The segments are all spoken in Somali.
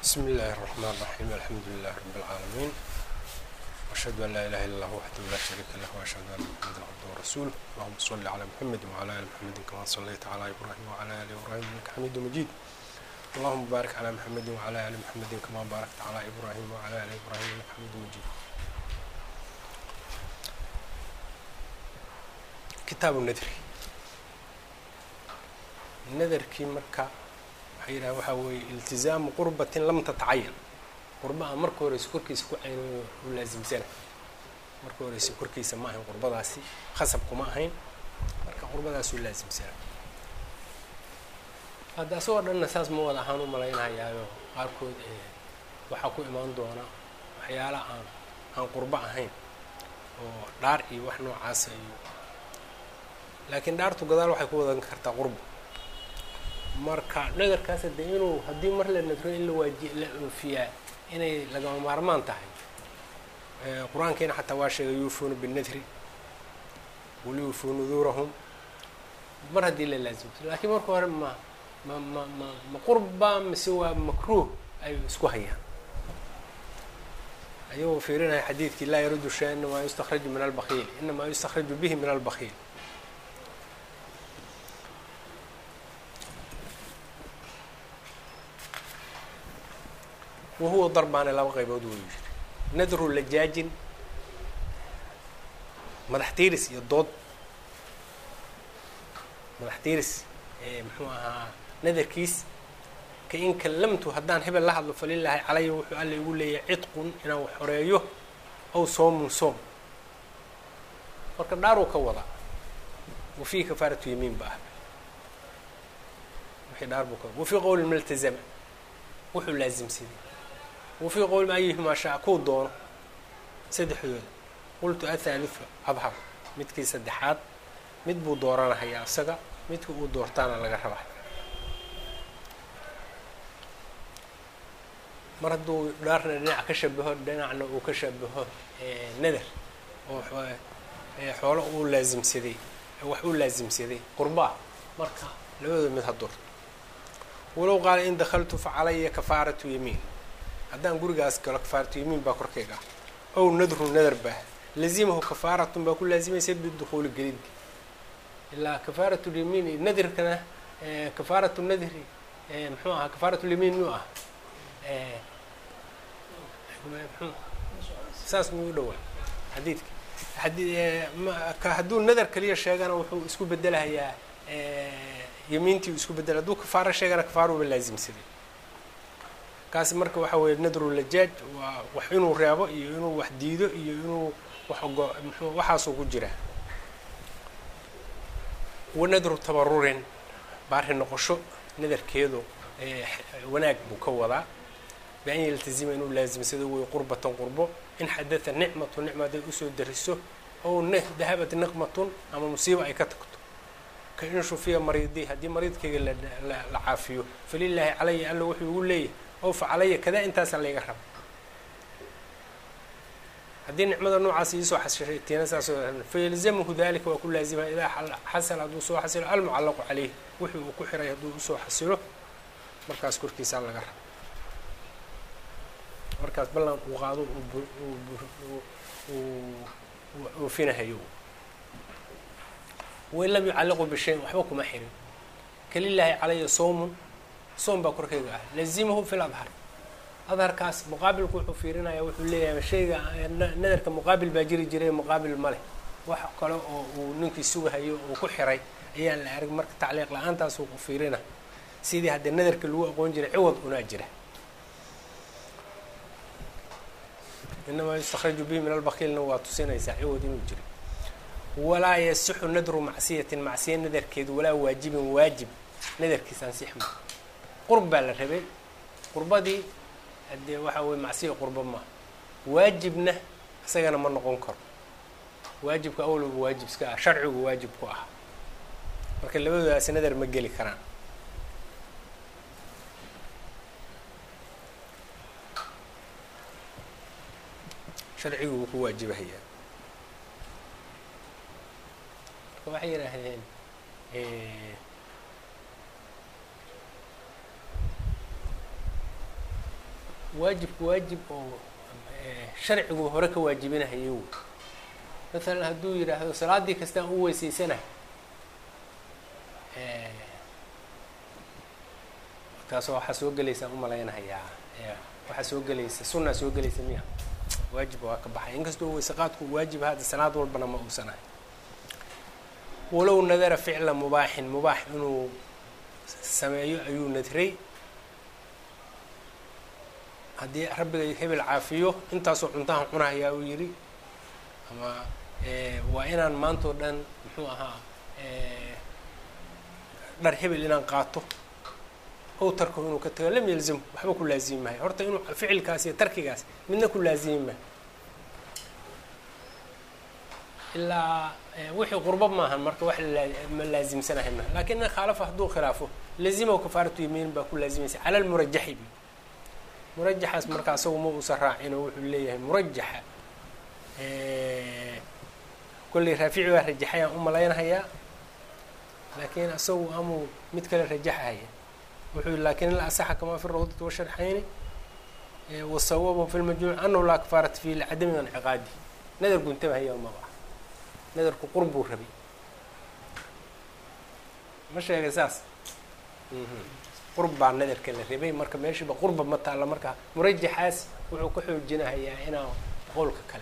بسم الله الرحمن الرحيم الحمد لله رب العالمين وأشهد أن لا إله إلا الله وحده لا شريك له وأشهد أن محمدا عبده ورسوله اللهم صل على محمد وعلى آل محمد كما صليت على إبراهيم وعلى آل إبراهيم إنك حميد مجيد اللهم بارك على محمد وعلى آل محمد كما باركت على إبراهيم وعلى آل إبراهيم إنك حميد مجيد كتاب النذر nadarkii marka waxay yidhaha waxaa weeye iltizaamu qurbatin lam tatacayan qurba aan marka horeysa korkiisa ku caynayo u laasimsana marka horeysa korkiisa ma ahayn qurbadaasi khasab kuma ahayn marka qurbadaas u laasimsana hadda asagoo dhanna saas ma wada ahaan u malaynayaayo qaarkood waxaa ku imaan doona waxyaala aan aan qurbo ahayn oo dhaar iyo wax noocaasa iyo laakiin dhaartu gadaal waxay ku wadan kartaa qurbo marka nadarkaas de inuu haddii mar la nadro in la waaji la oofiyaa inay lagama maarmaan tahay qur-aankiina xataa waa sheegay yuufuuna binadri waliyuufuu nuduurahum mar haddii la laasimto laakiin marka hore ma ma ma ma ma qurba mise waa makruuh ay isku hayaan ayagoo fiirinaya xadiidkii laa yaruddu shay inamaa yustakraju min albakiil inamaa yustakraju bihi min albakiil wahuwa darbaane laba qaybood wuu yiri nadru lajaajin madax tiiris iyo dood madax tiiris muxuu ahaa nadarkiis ka in kallamtu haddaan hebel la hadlo falilaahi calaya wuxuu alla igu leeyahay cidqun inaan wax xoreeyo aw soomun soom marka dhaaruu ka wadaa wa fii kafaaratu yamiin ba ah wixii dhaar buu ka wafii qowli maltazama wuxuu laasimsaday wafii qowli ayuhumaa shaa kuu doono saddexdooda qultu athaalithu adhar midkii saddexaad mid buu dooranahayaa isaga midka uu doortaana laga rabaa mar hadduu dhaarna dhinac ka shabaho dhinacna uu ka shabaho nadar oo xoolo uu laasimsaday wax uu laasimsaday qurbaa marka labadooda mid ha doorto walow qaala in dakaltu fa calaya kafaaratu yamiin haddaan gurigaas galo kafaaratu yamiin baa korkeyga ah ow nadru nadar baa lazimahu kafaaratun baa ku laazimaysa bidukuuli gelidka ilaa kafaaratu lyamiin nadirkana kafaaratu nadri muxuu ahaa kafaaratu lyamiin muu ah saas muu dhowaa xadiidka ad hadduu nadar kaliya sheegana wuxuu isku bedelahayaa yamiintii isku bedela hadduu kafaaro sheegana kafaaruba laasimsaday kaasi marka waxaa weeye nadru lajaaj waa wax inuu reebo iyo inuu wax diido iyo inuu wax ogo mxuu waxaasuu ku jiraa wa nadru tabarurin baari noqosho nadarkeedu wanaag buu ka wadaa bi-an yaltazima inuu laasimsado wey qurbatan qurbo in xadatha nicmatu nicma hadday usoo dariso ow dahabat niqmatun ama musiiba ay ka tagto ka in shufiya mariidii haddii mariidkayga la caafiyo falilaahi calaya alla wuxuu igu leeyahay ow fa calaya kadaa intaasa layga raba haddii nicmada noocaas iisoo xasishay tiina saasoo fayalzamahu dalika waa ku laazima idaa xasala hadduu soo xasilo almucallaqu caleyh wixii uu ku xiray hadduu usoo xasilo markaas korkiisaa laga raba markaas ballan uu qaado oofinahayo wain lam yucalliqu bishayin waxba kuma xirin kalilaahi calaya soomun soom baa korkeyga ah lazimahu fi ladhar adharkaas muqaabilku wuxuu fiirinaya wuxuu leeyahay shayga nadarka muqaabil baa jiri jiray muqaabil ma leh wax kale oo uu ninkii sugahayo uu ku xiray ayaan la arag marka tacliiq la-aantaasuu ku fiirina sidii haddii nadarka lagu aqoon jiray ciwad unaa jira inamaa yustakraju bihi min albakiilna waa tusinaysaa ciwad inuu jiro walaa yasixu nadru macsiyatin macsiya nadarkeedu walaa waajibin waajib nadarkiis ansixma qurb baa la rabay qurbadii hadee waxaa weye macsiya qurba maaha waajibna isagana ma noqon karo waajibka awlaba waajib iska ah sharcigu waajib ku ah marka labadoodaas nadar ma geli karaan sharcigu wuu ku waajibahayaa marka waxay yidhaahdeen waajibku waajib oo sharcigu hore ka waajibinahayo wey maalan hadduu yidhaahdo salaaddii kastaan u weysaysanahay markaasoo waxaa soo gelaysaa umalaynahayaa waxaa soo gelaysa sunaa soo gelaysa miya waajib waa ka baxay inkastoo weyseqaadku waajib hadda salaad walbana ma uusan ahay walow nadara ficla mubaaxin mubaax inuu sameeyo ayuu nadray haddii rabbiga hebel caafiyo intaasoo cuntahan cunahayaa uu yidhi ama waa inaan maantao dhan muxuu ahaa dhar hebel inaan qaato ow tarko inuu ka tago lam yalzam waxba ku laazimi mahay horta inuu ficilkaas iyo tarkigaas midna ku laazimi mahay ilaa wixii qurbo maahan marka wax ma laazimsanahay ma lakin in khaalafa hadduu khilaafo lazima kafaaratu yamiin baa ku laazimaysa cala lmurajaxi murajaxaas marka asagu ma uusan raacin oo wuxuu leeyahay murajaxa kolley raafici baa rajaxayaan u malaynahayaa laakiin asagu amuu mid kale rajaxahaya wuxuu yihi lakin la asaxa kamaa fi rawdati washarxayni wasawabu fi lmajmuuc anahu laa kafaarata fi licadami inciqaadi nadar guntabahaya ma ah nadarku qurbuu rabay ma sheegay saas qurb baa nadarka la rabay marka meeshiiba qurba ma taalla marka murajaxaas wuxuu ka xoojinahayaa inaa qowlka kale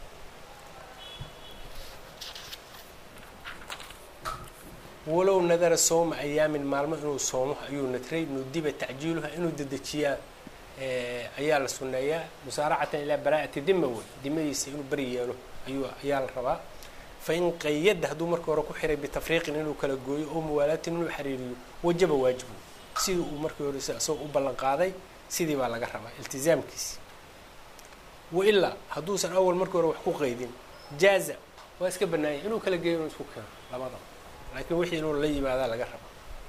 walow nadara sooma ayaamin maalmo inuu soomo ayuu nadray nudiba tacjiiluha inuu dedejiyaa ayaa la suneeyaa musaaracatan ilaa baraa'ati dima wey dimadiisa inuu beri yeelo ayuu ayaa la rabaa fain qayada hadduu marka hore ku xiray bitafriiqin inuu kala gooyo oo muwaalaatin inuu xariiriyo wajaba waajibu sidii uu markii hore isagoo u ballan qaaday sidii baa laga rabaa iltizaamkiisi wailaa hadduusan awal markii hore wax ku qaydin jaaza waa iska banaanya inuu kala geeyo inuu isku keeno labadaba laakiin wixii inuu la yimaadaa laga raba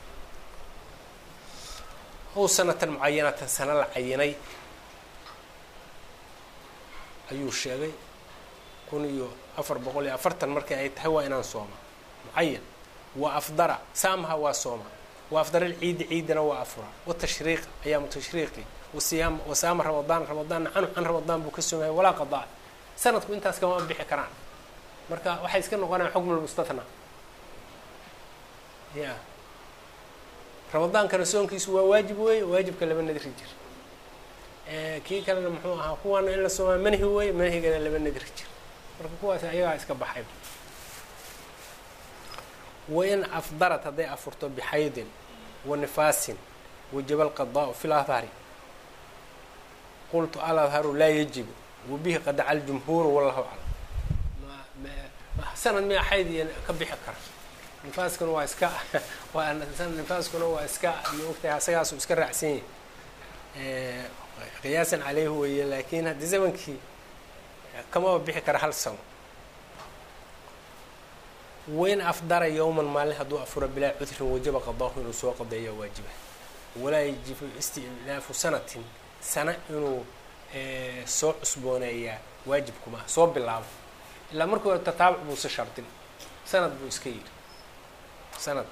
ow sanatan mucayanatan sana la cayinay ayuu sheegay kun iyo afar boqol iyo afartan markii ay tahay waa inaan sooma mucayan wa afdara saamaha waa sooma wa afdara lciidi ciidina waa afura watashriiq ayaamu tashriiqi wasiyaam wasaama ramadaan ramadaanna canu can ramadaan buu ka soomaya walaa qadaa sanadku intaas kama bixi karaan marka waxay iska noqonayaan xukm lmustathnaa ya ramadaankana soonkiisu waa waajib weeye waajibka laba nadri jir kii kalena muxuu ahaa kuwaana in la soomaa manhi weeye manhigana laba nadri jir marka kuwaas ayagaa iska baxay wain afdarat hadday afurto bixaydin wa nifaasin wajaba alqadaau fi ladhari qultu aladharu laa yajibu wabihi qadaca aljumhuuru wallahu aclam sanad miya xayd iyo ka bixi kara nifaaskuna waa iska waa nifaaskuna waa iska maogtahay asagaasu iska raacsan yahay qiyaasan caleyhi weeye laakiin haddii zamankii kamaba bixi kara hal sano wain afdara yowman maalin hadduu afuro bilaa cudrin wajaba qadaahu inuu soo qadeeya waajiba walaa yajibu istinaafu sanatin sana inuu soo cusbooneeyaa waajibkuma ah soo bilaabo ilaa markii hore tataabuc buusa shardin sanad buu iska yidhi sanad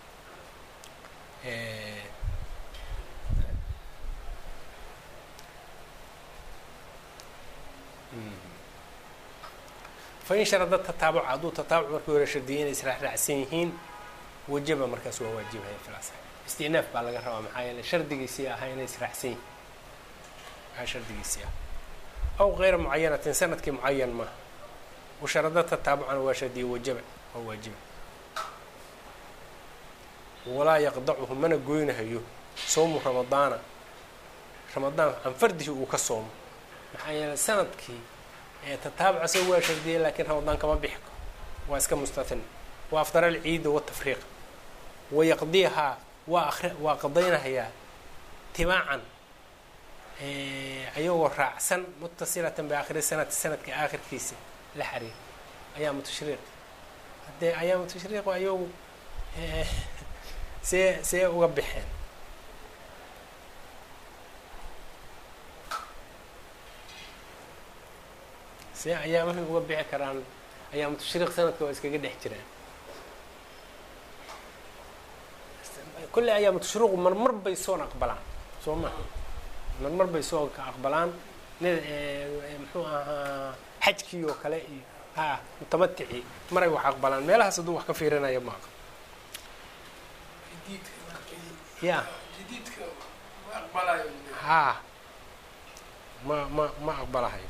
fain sharada tataabuc hadduu tataabuc markii hore shardiyay inay israacraacsan yihiin wajaba markaas waa waajibaya filas istinaaf baa laga rabaa maxaa yeele shardigiisii ahaa inay israacsan yihiin maxaa shardigiisii ah aw kayra mucayanatin sanadkii mucayan maaha washarada tataabucana waa shardiya wajaba waa waajiba walaa yaqdacuhu mana goynahayo soomu ramadaana ramadaan can fardihi uu ka soomo maxaa yeeley sanadkii tataabuc asaga waa shardiyay laakiin ramadaan kama bixi karo waa iska mustathin wa afdara alciida watafriiq wayaqdiyahaa waa akri waa qadaynahayaa tibaacan ayagoo raacsan mutasilatan biaakhiri sanati sanadka aakhirkiisa la xariir ayaamu tashriiq haddee ayaamu tashriiq ayagu see see uga baxeen see ayaamahay uga bixi karaan ayaamu tashriiq sanadka waa iskaga dhex jiraan kolley ayaamu tashriiqu marmar bay soon aqbalaan soo maha marmar bay soonka aqbalaan muxuu ahaa xajkii oo kale iyo ha mutamaticii maray wax aqbalaan meelahaas hadduu wax ka fiirinaya ma aqal ya ha ma ma ma aqbalahayo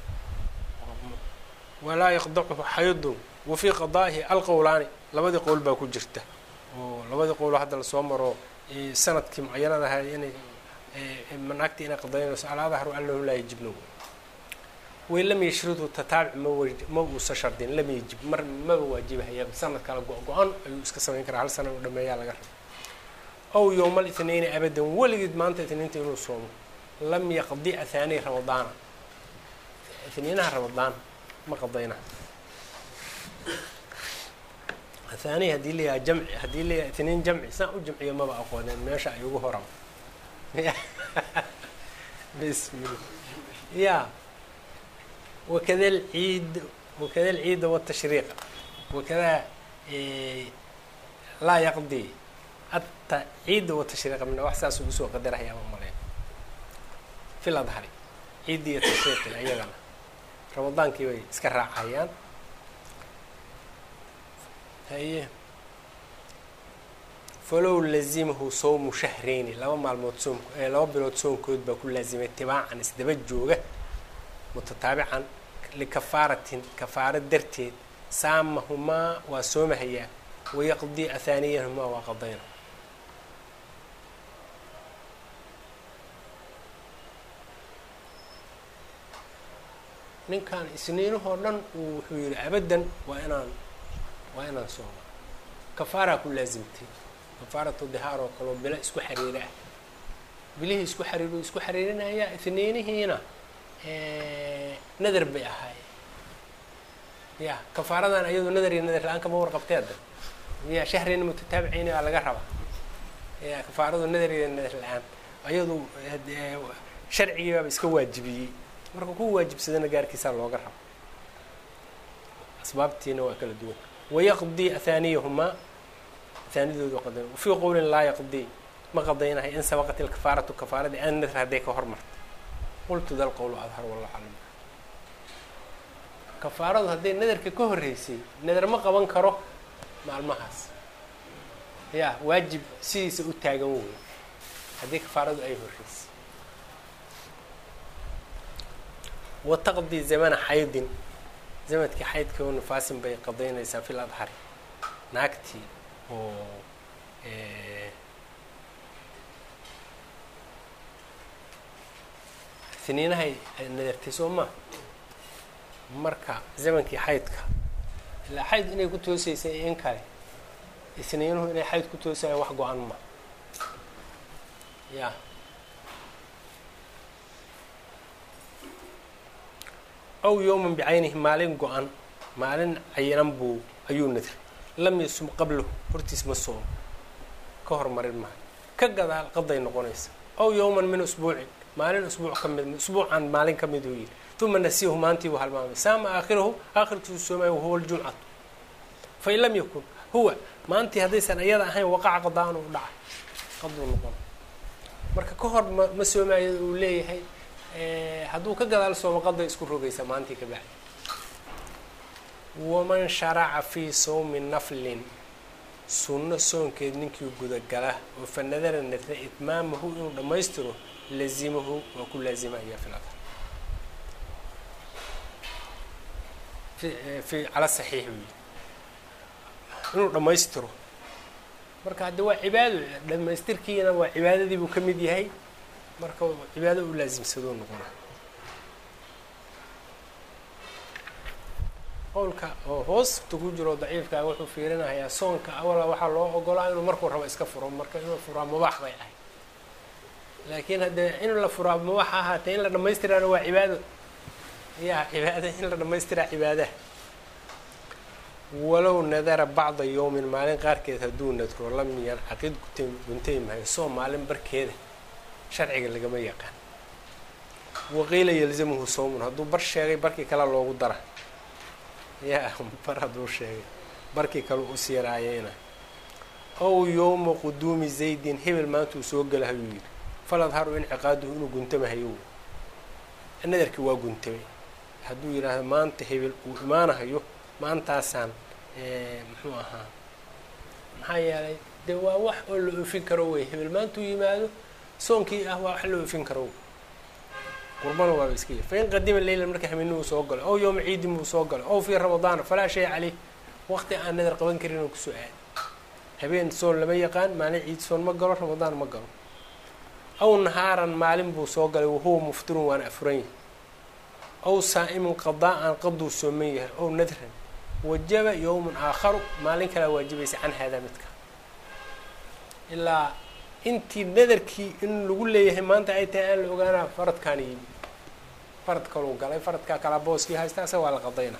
walaa yaqdachu xaydun wa fii qadaa'ihi alqowlaani labadii qowl baa ku jirta oo labadii qowl hadda lasoo maro sanadkii mucayanada ahay inay naagtii inay qadaynayso alaadahru annahu laa yajibna way lam yashridhu tataabic ma ma uusa shardin lam yajib mar maba waajibahaya sanad kale go-go-an ayuu iska samayn karaa hal sana u dhameeyaa laga raba ow yowma lithnayni abadan weligeed maanta itniinta inuu soomo lam yaqdi ahaani ramadaana itniinaha ramadaan ma qadayna ahaani haddii layaha jamci haddii layaha itniin jamci saan u jamciyo maba aqooneen meesha ay ugu horan bismillah ya wakada alciid wakada alciida watashriiqa wakada laa yaqdi ata ciidda watashriiqa mina wax saas ugu soo qadarahaya ma maleyn fil adhari ciiddi iyo tashriiqi ayagana ramadaankii bay iska raacayaan haye falow lazimahu sawmu shahreyni laba maalmood soom laba bilood soonkood baa ku laazimay tibaacan isdaba jooga mutataabican likafaaratin kafaaro darteed saamahumaa waa soomahayaa wayaqdii ahaaniyahumaa waa qadayna ninkan isniinahoo dhan uu wuxuu yihi abadan waa inaan waa inaan sooma kafaaraa ku laazimtay kafaaratu dihaar oo kaleo bilo isku xariira ah bilihii isku xariir isku xariirinaya itniinihiina nadar bay ahaayeen ya kafaaradan ayadu nadar iyo nadar la-aan kama warqabteeda ya shahrina mutataabiceyni baa laga rabaa ya kafaaradu nadar iyo nadar la-aan ayadu sharcigii baaba iska waajibiyey marka ku waajibsadana gaarkiisaa looga raba asbaabtiina waa kala duwan wayaqdii ahaaniyahumaa ahaanidoodu qadayn wafii qowlin laa yaqdii ma qadaynahay in sabaqat ilkafaaratu kafaaradii an nadr hadday ka hormarto qultu dal qowlu adhar wallahu aclam kafaaradu hadday nadarka ka horreysay nadar ma qaban karo maalmahaas ya waajib sidiisa u taagan wey haddii kafaaradu ay horreysay wataqdii zamana xaydin zamadkii xaydka oo nifaasin bay qadaynaysaa fil adhari naagtii oo siniinahay nadartay soo maa marka zamankii xaydka ilaa xayd inay ku toosaysay in kale isniinuhu inay xayd ku toosaya wax go-an ma ya aw yowman bicaynihi maalin go-an maalin cayinan buu ayuu nadray lam yasum qablahu hortiis ma soomo ka hormarin maayo ka gadaal qaday noqonaysa aw yowman min usbuucin maalin usbuuc ka mid usbuucan maalin ka mid uu yidhi uma nasiyahu maantii buu halmaamay saama aakhirahu aakhirkiisu soomaya wahuwa ljumcatu fain lam yakun huwa maantii haddaysan ayada ahayn waqaca qadaan u dhacay qaduu noqon marka ka hor ma ma soomaayo uu leeyahay hadduu ka gadaal soomo qaday isku rogaysa maantii ka bacdi waman sharaca fii sawmi naflin sunno soonkeed ninkii gudagala oo fa nadara nadra itmaamahu inuu dhammaystiro lazimahu waa ku laazimaya fi ladhar fi cala saxiix uu yihi inuu dhammaystiro marka hadde waa cibaado dhamaystirkiina waa cibaadadii buu ka mid yahay marka cibaado u laasimsadoo noqona qowlka oo hoosta ku jiro daciifkaa wuxuu fiirinayaa soonka awala waxaa loo ogolaa inuu markuu rabo iska furo marka inuu furaa mubaax bay ahayd laakiin haddee in la furaa mubaax ahaatee in la dhamaystiraana waa cibaado ya cibaada in la dhamaystiraa cibaadaha walow nadara bacda yowmin maalin qaarkeed hadduu nadro lam yancaqid guntay mahayo soo maalin barkeeda sharciga lagama yaqaan waqiila yalzamuhu sawmun hadduu bar sheegay barkii kale loogu dara ya bar hadduu sheegay barkii kale u siiraayeyna ow yowma quduumi zaydin hebel maanta uu soo gala hayuu yidhi faladharu inciqaaduhu inuu guntamahayo nadarkii waa guntamay hadduu yidhaahdo maanta hebel uu imaanahayo maantaasaan muxuu ahaa maxaa yeelay dee waa wax oo la oofin karo wey hebel maantuu yimaado soonkii ah waa wax la oofin karo qurbana waaba iska yir fain qadima leylan marka haminuu soo galo ow yowma ciidin buu soo galo ow fii ramadaana falaa shay caleyh waqti aan nadar qaban karin oo kusoo aada habeen soon lama yaqaan maalin ciid soon ma galo ramadaan ma galo aw nahaaran maalin buu soo galay wahuwa muftirun waana afuran yahay aw saa'imun qadaa-an qaduu sooman yahay ow nadran wajaba yowmun aakharu maalin kalaa waajibaysa can haadaa midka ilaa intii nadarkii in lagu leeyahay maanta ay tahay aan la ogaanaa faradkaana yimi farad kaluu galay faradkaa kalaa booskii haysta asaga waa la qadayna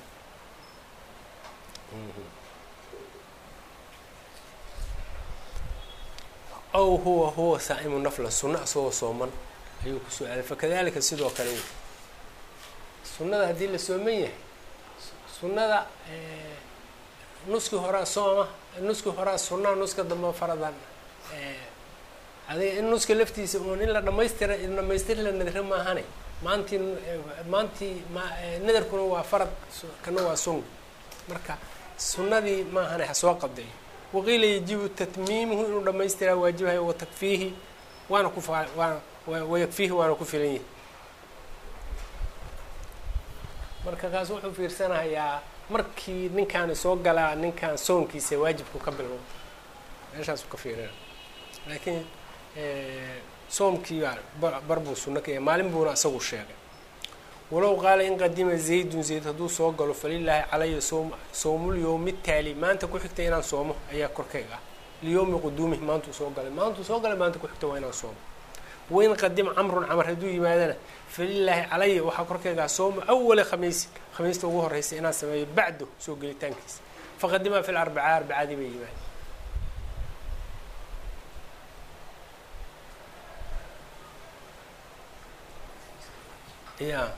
aw huwa huwa saa'imu nafla sunna asagoo sooman ayuu ku su-aalay fakadalika sidoo kale wey sunnada haddii la sooman yahay sunnada nuskii horaa sooma nuskii horaa sunnaa nuska dambe faradan adiga in nuska laftiisa uun in la dhamaystira dhamaystir la nadra maahane maantii maantii nadarkuna waa farad kana waa sunna marka sunnadii maahane ha soo qadeeyo waqiila yajibu tatmiimuhu inuu dhamaystiraa waajibahayo watakfiihi waana ku waana wayakfiihi waana ku filan yahi marka kaas wuxuu fiirsanayaa markii ninkaani soo galaa ninkaan soonkiisa waajibku ka bilowda meeshaasuu ka fiirina laakiin soomkii bar buu sunno ka yahay maalin buuna isagu sheegay walow qaala in qadima zaydun zayd hadduu soo galo falilaahi calaya soom sowmulyowmi taali maanta ku xigta inaan soomo ayaa korkayga ah liyowmi quduumih maantuu soo galay maantuu soo galay maanta ku xigta waa inaan soomo wain qadima camrun camar hadduu yimaadana falilaahi calaya waxaa korkaygaa soomo awala khamiisin khamiista ugu horreysa inaan sameeyo bacdo soo gelitaankiisa faqadima fi larbacaa arbacadii bay yimaadeen ya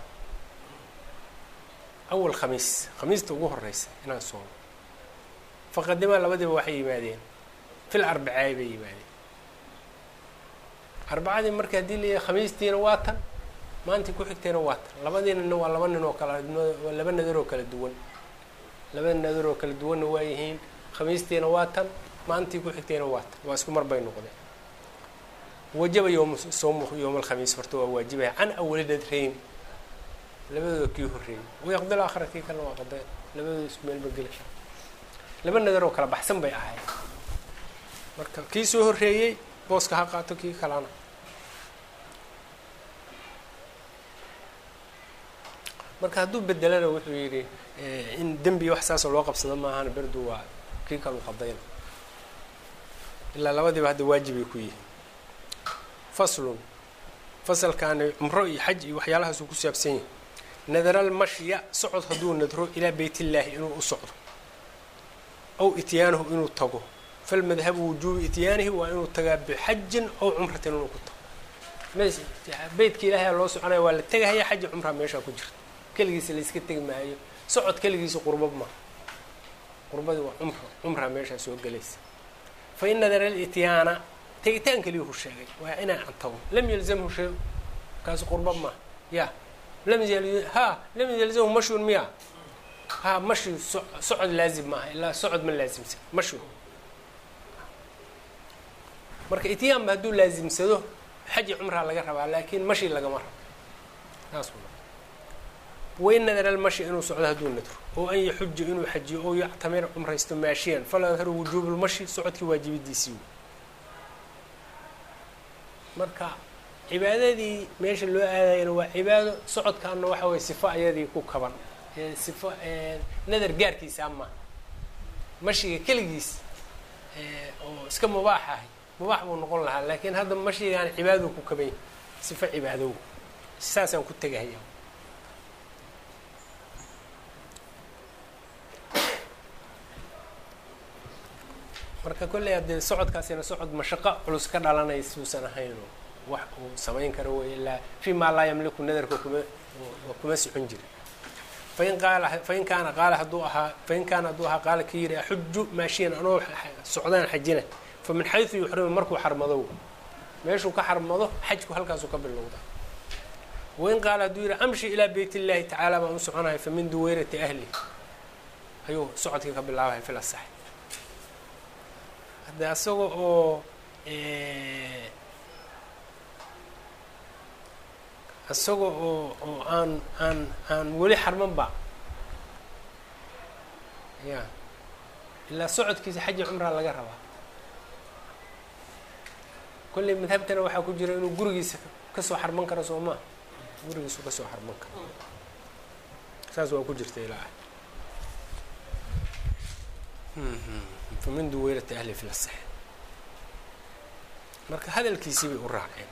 awal khamiis khamiista ugu horeysa inaan soomo faqadima labadiiba waxay yimaadeen fil arbacaay bay yimaadeen arbacadii marka haddii layahay khamiistiina waa tan maantii ku xigtayna waa tan labadiinana waa laba nin oo kala waa laba nadar oo kala duwan laba nadar oo kala duwanna waa yihiin khamiistiina waa tan maantii ku xigtayna waa tan waa isku mar bay noqdeen wajaba yowm soomu yowma alkhamiis horta waa waajibaya can awali nadrayn labadooda kii horreeyey wayaqdil aakhira kii kalena waa qadeen labadooda isku meelba geli kara laba nadar oo kala baxsan bay ahayd marka kii soo horreeyey booska ha qaato kii kalana marka hadduu bedelana wuxuu yidhi in dembi wax saasoo loo qabsado maahana berdu waa kii kalu qadayna ilaa labadiiba hadda waajibay ku yihiin faslun fasalkaani cumro iyo xaj iyo waxyaalahaasuu ku saabsan yahay nadaral mashya socod hadduu nadro ilaa beyt illaahi inuu u socdo aw ityaanahu inuu tago falmadhabu wujuubi ityaanihi waa inuu tagaa bixajin aw cumratin inuu ku tago beytka ilaahay loo soconaya waa la tegahaya xaji cumraa meeshaa ku jirta keligiisa layska tegi maayo socod keligiisa qurbab ma qurbadii waa cumra cumraa meeshaa soo gelaysa fa in nadara lityaana tegitaan keliyuhu sheegay waa inaa an tago lam yalzamhu shay kaasi qurbab ma ya lam ha lam yalzamhu mashun miya ha mashi socod laazim maaha ilaa socod ma laazimsan mashi marka ityaanba hadduu laazimsado xaji cumraa laga rabaa laakiin mashi lagama rabo saas wain nadara almashi inuu socdo hadduu nadro oo an yaxuja inuu xajiyo oo yactamira cumraysto maashiyan fala yadharu wujuubu lmashi socodkii waajibidiisii marka cibaadadii meesha loo aadayana waa cibaado socodkaana waxa weye sifo ayadii ku kaban sifo nadar gaarkiisa ama mashiga keligiis oo iska mubaax ahay mubaax buu noqon lahaa laakiin hadda mashigaan cibaadou ku kaban yahay sifo cibaadow saasaan ku tegahaya marka kolley haddee socodkaasina socod mashaqo culus ka dhalanay suusan ahaynoo wax uu samayn karo wey ilaa fii maa laa yamliku nadarka kuma kuma socon jira fain qaala fain kaana qaala hadduu ahaa fain kaana hadduu ahaa qaala ka yidhi axuju maashiyan anoo socdaan xajina fa min xaysu yuxrimu markuu xarmadow meeshuu ka xarmado xajku halkaasuu ka bilowda wain qaala hadduu yidhi amshi ilaa beyt illaahi tacaala baan u soconaya fa min duweyrati ahli ayuu socodkii ka bilaabaya fil asax hadde asaga oo isaga oo oo aan aan aan weli xarman ba ya ilaa socodkiisa xaji cumraa laga rabaa kolley madhabtana waxaa ku jira inuu gurigiisa kasoo xarman karo soo maa gurigiisu kasoo xarman karo saas waa ku jirta ilaa famin duweyrati ahli fi lasax marka hadalkiisii bay u raaceen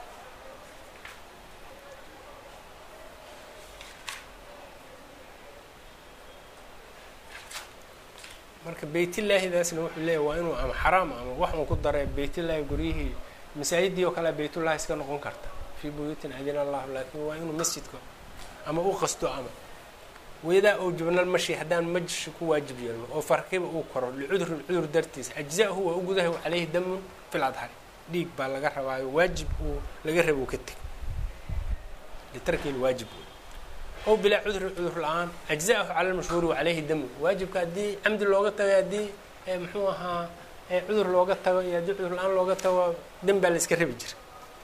marka beytillaahidaasna wuxuu leeyahy waa inuu ama xaraam ama wax uu ku daray beytillaahi guryihii masaajidii oo kale beytullahi iska noqon karta fii buyuutin adina allahu laakin waa inuu masjidka ama u qasto ama weydaa ou jubnal mashi haddaan majshi ku waajib yeelno oo farkiba uu koro licudurin cudur dartiis ajza-hu waa u gudahay caleyhi damun fil adhari dhiig baa laga rabaayo waajib uu laga raba uu ka teg litarki lwaajib ow bilaa cudurin cudur la-aan ajza-ahu cala lmashhuuri wacaleyhi damun waajibka haddii camdi looga tago haddii muxuu ahaa cudur looga tago iyo haddii cudur la-aan looga tago dan baa la iska rabi jira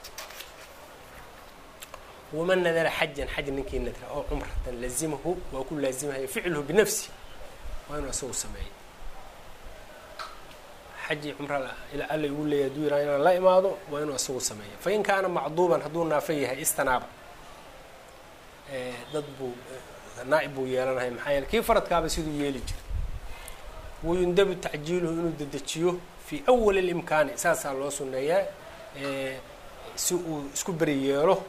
waman nadara xajan xaj ninkii nadra oo cumratan lazimahu waa ku laazimahaya ficluhu binafsi waa inuu isagu sameeyo xaji cumra ila alla igu leeyahy haduu yiraha inaan la imaado waa inuu isagu sameeyo fain kaana macduuban hadduu naafo yahay istanaaba dad buu naa-ib buu yeelanaya maxaa yeele kii faradkaaba siduu yeeli jira wayundabu tacjiiluhu inuu dedejiyo fii awali اlimkaani saasaa loo suneeyaa si uu isku beri yeelo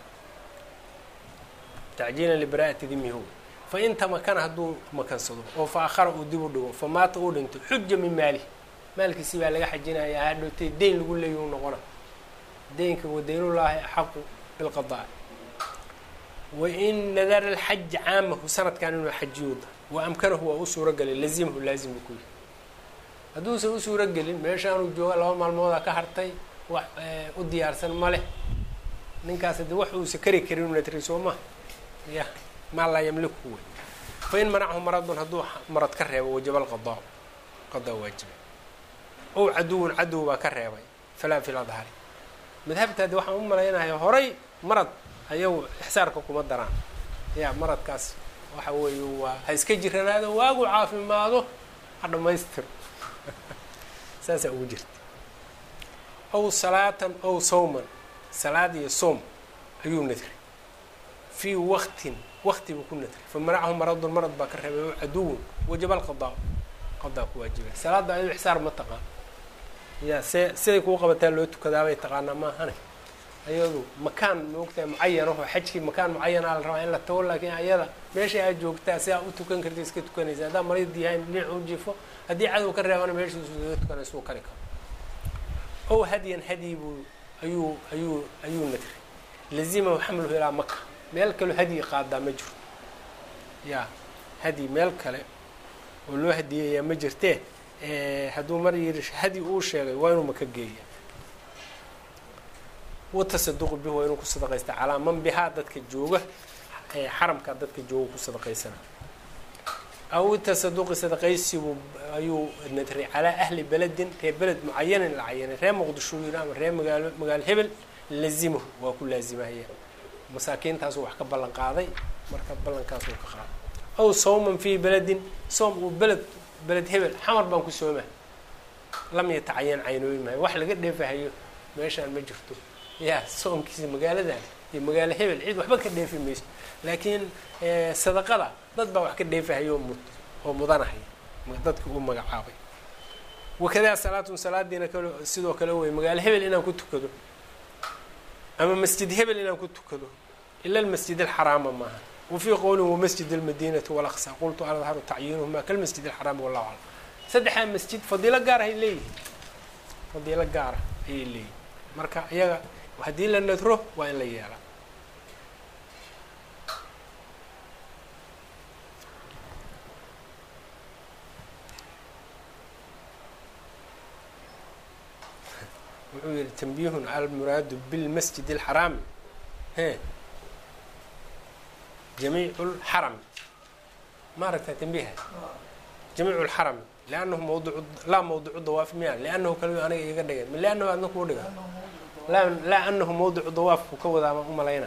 tacjiilan libaraa'ati dimihu fain tamakana hadduu makansado oo fa akhara uu dib u dhigo fa maata uu dhinto xuja min maalihi maalkiisi baa laga xajinayaa hadhootay deyn lagu leeya u noqona deynka wadaynullaahi axaqu bilqadaa wain nadara alxaj caamahu sanadkan inuu xajiyooda wa amkanahu waa u suuro gelay lazimahu laazim buu ku yihi hadduusan u suuro gelin meeshaanuu jooga laba maalmoodaa ka hartay wax u diyaarsan ma leh ninkaas haddii wax uusa kari karin una tiri soo maha ya maa laa yamliku wey fain manachu maradun hadduu marad ka reebo wajaba alqadaa qadaa waajiba ow caduwun cadow baa ka reebay falaa fi ladhari madhabtaadi waxaan u malaynaya horay marad ayagu ixsaarka kuma daraan ya maradkaas waxa weeye waa ha iska jiranaado waagu caafimaado ha dhamaystiro saasaa ugu jirta ow salaatan ow sawman salaad iyo soom ayuu nadray fii waktin wakti buu ku nadray fa manachu maradun marad baa ka reebay ow caduwun wajaba alqadaa qadaa ku waajibay salaadda ayadu ixsaar ma taqaan ya see siday kuu qabataa loo tukadaabay taqaanaa maahane ayadu makaan maogtahay mucayan oo xajkii makaan mucayanaa la rabaa in la tago laakiin ayada meesha aad joogtaa si aa u tukan karta iska tukanaysa haddaa marid yahayn dhinac u jifo haddii cadow ka reebana meeshiisu iskaga tukanaysa uu kari karo ow hadyan hadyi buu ayuu ayuu ayuu nadray lazimahu xamluhu ilaa maka meel kaloo hadyi qaadaa ma jiro ya hadyi meel kale oo loo hadiyayaa ma jirtee hadduu mar yiri hadi uu sheegay waa inuu maka geeya watasaduqu bihi waa inuu ku sadaqaysta calaa man bihaa dadka jooga xaramka dadka jooga ku sadaqaysana aw tasaduqi sadaqaysibu ayuu nadray calaa ahli beledin reer beled mucayanin la cayanay reer muqdisho yiri ama reer magaalo magaalo hebel lazimahu waa ku laazimahaya masaakiintaasu wax ka ballan qaaday marka ballankaasuu ka qaaday aw sawman fii beledin soom uu beled beled hebel xamar baan ku sooma lam yatacayan caynooyin maayo wax laga dheefahayo meeshaan ma jirto ya soomkiisa magaaladan iyo magaalo hebel cid waxba ka dheefi mayso laakiin sadaqada dad baa wax ka dheefahayo oo mud oo mudanahaya dadki uu magacaabay wakadaa salaatun salaadiina kale sidoo kale wey magaalo hebel inaan ku tukado ama masjid hebel inaan ku tukado ila almasjid alxaraama maaha wafii qowlin wamasjid almadinati walaqsa qultu adharu tacyiinuhuma kalmasjid alxaraami wallahu aclam saddexdaa masjid fadiilo gaar ay leeyihin fadiilo gaara ayay leeyihin marka iyaga haddii la nadro waa in la yeelaa wuxuu yihi tanbihun almuraadu bilmasjid اlxaraami he jamiicu lxarami ma aragtaa tanbiha jamiicu lxarami liannahu mawducu laa mawdicu dawaafi miya liannahu kaliyo aniga iiga dhigan ma liannahu adna kuu dhiga laa laa anahu mawdicu dawaafku ka wadaa baan u malayna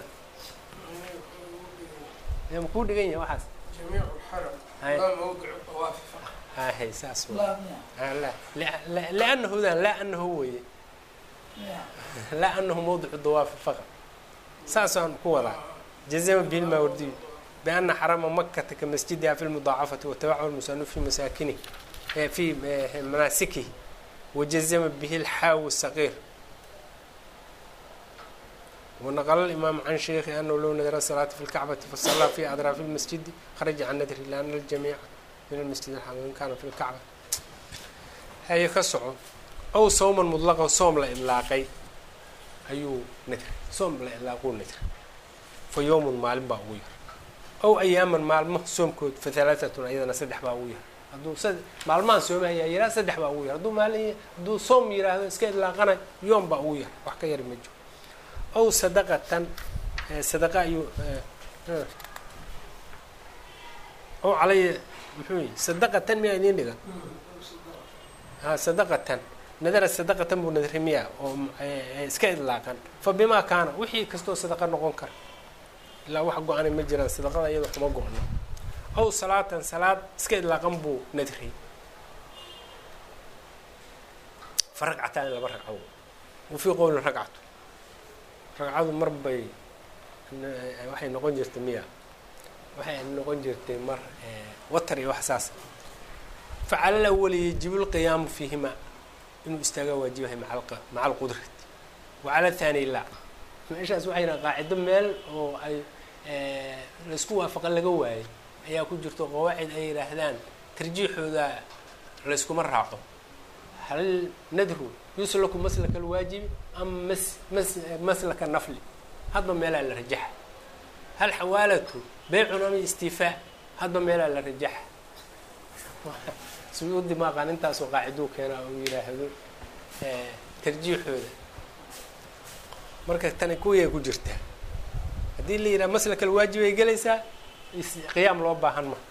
ma kuu dhigan yahay waxaas hay saas liannahudan laa anahu weye laa anahu mawdicu dawaafi faqad saasaan ku wadaa jazama bihi lmaawardiyu biana xarama makata ka masjidiha fi lmudaacafati watabachu lmusanu fi masaakinihi fi manaasikihi wajazama bihi lxaawi saqiir ونqل الإmام عن شhيkhi أنه low nadr الصلاaة في الكعبة faصلىa في أdراaف المسجد خرجa عن ndr لأن الجميع min المسجد الحرام in kana في الكعبة haye ka soco ow sوما مطلqa soom la iطlaaqay ayuu nadr soom la iطlaaquu nadr fa yوم maalin baa ugu yar ow أyaaman maalmo soomkood fa ثaلaaثaة ayadana saddex baa ugu yar hadduu maalmahan soomahaya yiraa saddex baa ugu yar hadduu maalin hadduu soom yiraahdo iska iطlaaqana yoom baa ugu yar wax ka yari ma jiro ow sadaqatan sadaqa ayuu ow calaya muxuu yihi sadaqatan miyaa idiin dhigan ha sadaqatan nadara sadaqatan buu nadri miya oo iska idlaaqan fa bimaa kaana wixii kastoo sadaqa noqon kara ilaa wax go-anay ma jiraan sadaqada iyada kuma go-no ow salaatan salaad iska idlaaqan buu nadri fa ragcataan laba ragco wa fii qowlin ragcatu ragcadu mar bay waxay noqon jirtay miya waxay noqon jirtay mar watar iyo wax saas facala lawali yajibu lqiyaamu fiihima inuu istaagaa waajibahay maca alqudrati wacala thani la meeshaas waxayna qaacido meel oo ay laysku waafaqa laga waayay ayaa ku jirto qawaacid ay yidhaahdaan tarjiixooda layskuma raaco hal nadru yuslaku maslaka alwaajibi ama mas mas maslaka nafli hadba meelaa la rajaxa hal xawaalatu beycun ama istifaa hadba meelaa la rajaxa suyuudi maaqaan intaasoo qaaciduu keenaa uu yidhaahdo tarjiixooda marka tani kuwiyay ku jirtaa haddii la yidhaha maslaka alwaajib ay gelaysaa qiyaam loo baahan ma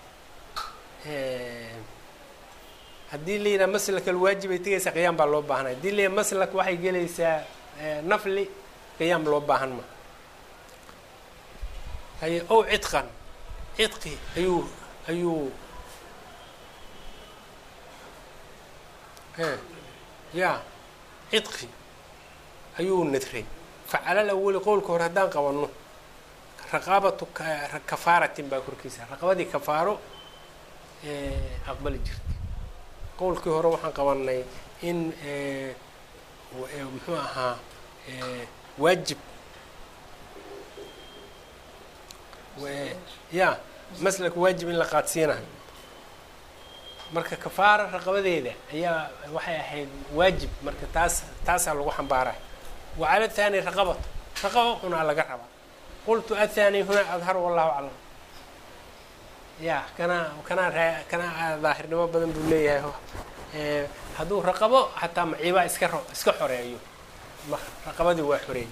haddii la yidhaha maslak alwaajib ay tegaysaa qiyaam baa loo baahanaya hadii la yidhaha maslak waxay gelaysaa nafli qiyaam loo baahan ma haye ow cidqan cidqi ayuu ayuu ya cidqi ayuu nadray facala lawali qowlka hore haddaan qabanno raqaabatu kafaaratin baa korkiisa raqabadii kafaaro aqbali jirtay qowlkii hore waxaan qabanay in muxuu ahaa waajib ya maslak waajib in la qaadsiinayo marka kafaara raqabadeeda ayaa waxay ahayd waajib marka taas taasaa lagu xambaaray wacala thani raqabatu raqaba unaa laga rabaa qultu athani huna adhar wallahu aclam ya kana kanaa kanaa daahirnimo badan buu leeyahay hadduu raqabo xataa maciibaa iska iska xoreeyo raqabadii waa xoreey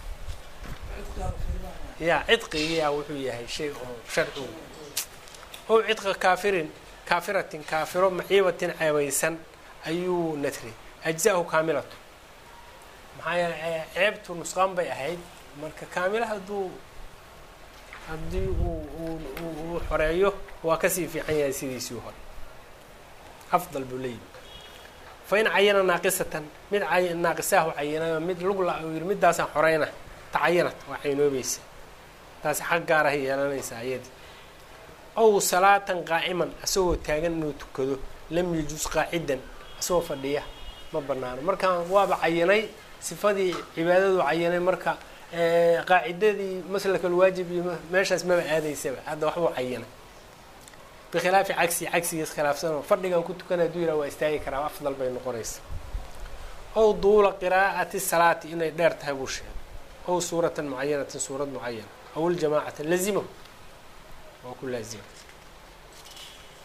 ya cidqigiyaa wuxuu yahay shay oo sharcigu ow cidqa kaafirin kaafiratin kaafiro maciibatin ceebaysan ayuu nadray ajza-hu kaamilatu maxaa yeele ceebtu nusqaan bay ahayd marka kaamila hadduu haddii uu uu xoreeyo waa kasii fiican yahay sidiisii hore afdal buu leeyihi fa in cayana naaqisatan mid naaqisaahu cayinayo mid lugla uu yihi middaasaan xoreyna tacayanad waa caynoobaysa taasi xaq gaarahay yeelanaysaa ayadii ow salaatan qaaciman asagoo taagan inuu tukado lam yajus qaacidan asagoo fadhiya ma banaano markaan waaba cayinay sifadii cibaadadu cayinay marka qaacidadii maslak alwaajib iyo meeshaas maba aadaysaba hadda waxbuu cayinay bikhilaafi cagsi cagsigiis khilaafsanoo fadhigan ku tukan haduu yihah waa istaagi karaa afdal bay noqonaysa ow duula qiraa'ati salaati inay dheer tahay buu sheegay ow suuratan mucayanatin suurad mucayana aw ljamaacata lazimahu waa ku laazima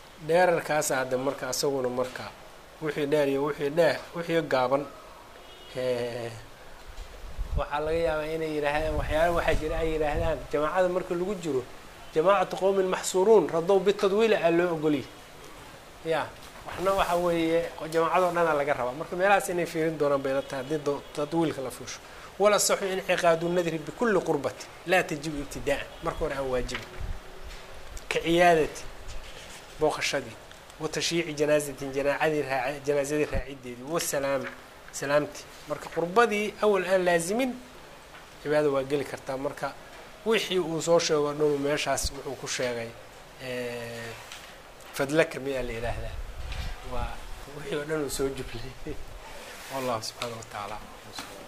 dheerarkaasa hadda marka asaguna marka wixii dheer iyo wixii dheer wixii gaaban waxaa laga yaabaa inay yidhaahdaan waxyaala waxaa jira ay yidhaahdaan jamaacada marka lagu jiro jamaacatu qowmin maxsuuruun radow bitadwiila aa loo ogoliyay ya waxna waxa weeye jamaacadoo dhanaa laga rabaa marka meelahaas inay fiirin doonaan bayla tahay haddii tadwiilka la fuusho wala saxu inciqaadu nadri bikulli qurbati laa tajibu ibtidaa'an marka hore aan waajibin ka ciyaadati booqashadii wa tashyiici janaazatin janaacadii raa janaazadii raacideedii wasalaam salaamtii marka qurbadii awal aan laazimin cibaada waa geli kartaa marka wixii uu soo sheego dhanu meeshaas wuxuu ku sheegay fadlaka miyaa la yidhaahdaa waa wixii oo dhan uu soo jublay wallahu subxaana wa tacaala